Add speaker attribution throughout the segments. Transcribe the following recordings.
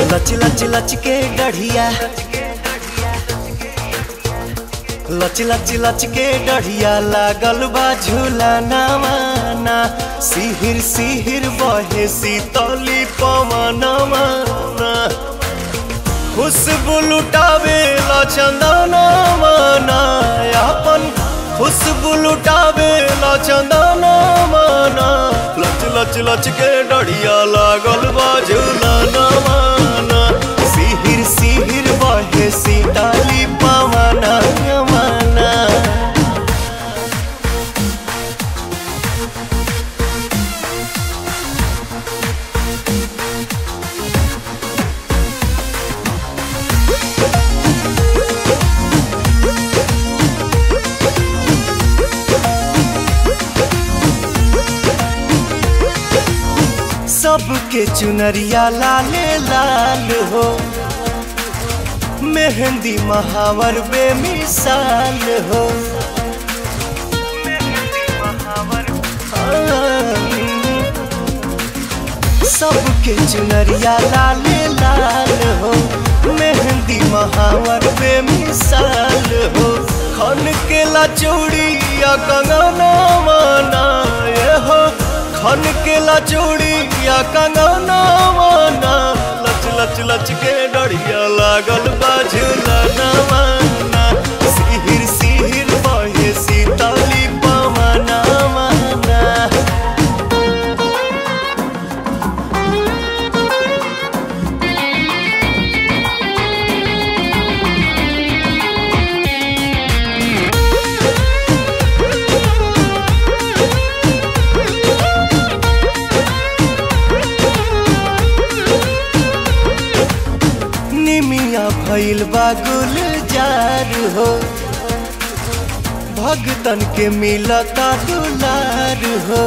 Speaker 1: लच लच लच के गढ़िया लच लच लच के डढ़िया लागल बा झूला नामाना सिहिर सिहिर बहे सीतली पवनमाना खुशबू लुटावे ला चंदना माना अपन खुशबू लुटावे ला चंदना माना लच लच लच के डढ़िया लागल बा झूला नामाना सिहिर सिहिर बहे सीतली पवना माना सबके चुनरिया लाले लाल हो मेहंदी महावर बेमिसाल हो सबके चुनरिया लाले लाल हो मेहंदी महावर बेमिसाल हो खन के ला चूड़िया कंगना माना ये हो खन के ला चूड़िया कंगना माना लच लच लच के डढ़िया लागल बाझुला ना माना सिहिर सिहिर बहे सीतली पवना माना निमिया भइल बा गुलजार हो भगतन के मिलता दुलार हो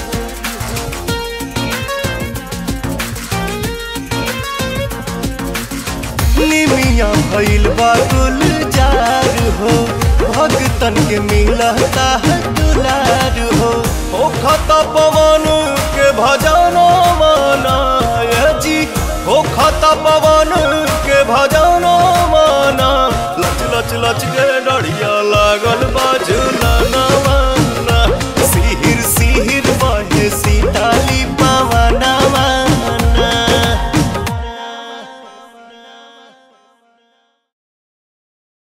Speaker 1: निमिया भइल बा गुलजार हो भगतन के मिलता है दुलार हो ओ खता पवन के भजना माना ये जी ओ खता पवन के भजना माना लच लच लच के